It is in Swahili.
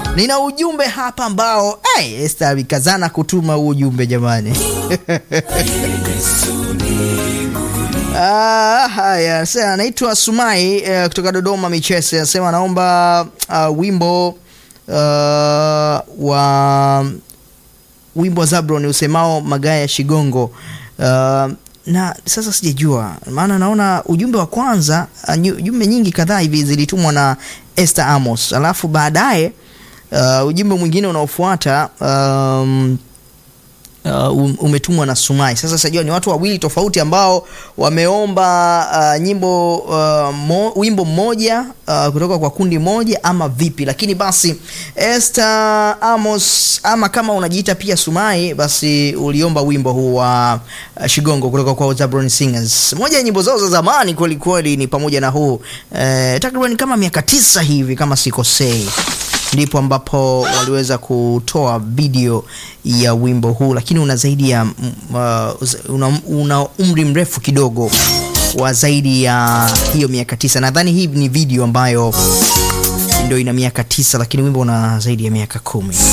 nina ujumbe hapa ambao hey, Esther alikazana kutuma huu ujumbe jamani. Ah, haya sasa, anaitwa Sumai eh, kutoka Dodoma Michese, anasema anaomba uh, wimbo uh, wa wimbo wa Zabron usemao magaya Shigongo. Uh, na sasa sijajua, maana naona ujumbe wa kwanza uh, nyu- jumbe nyingi kadhaa hivi zilitumwa na Esther Amos, alafu baadaye uh, ujumbe mwingine unaofuata um, uh, um- umetumwa na Sumai. Sasa sijajua ni watu wawili tofauti ambao wameomba uh, nyimbo uh, mo, wimbo mmoja uh, kutoka kwa kundi moja ama vipi, lakini basi Esther Amos ama kama unajiita pia Sumai, basi uliomba wimbo huu wa uh, Shigongo kutoka kwa Zabron Singers. Moja ya nyimbo zao za zamani kweli kweli ni pamoja na huu eh, takriban kama miaka tisa hivi kama sikosei ndipo ambapo waliweza kutoa video ya wimbo huu, lakini una zaidi ya mm, uh, una, una umri mrefu kidogo wa zaidi ya hiyo miaka tisa. Nadhani hii ni video ambayo ndio ina miaka tisa, lakini wimbo una zaidi ya miaka kumi.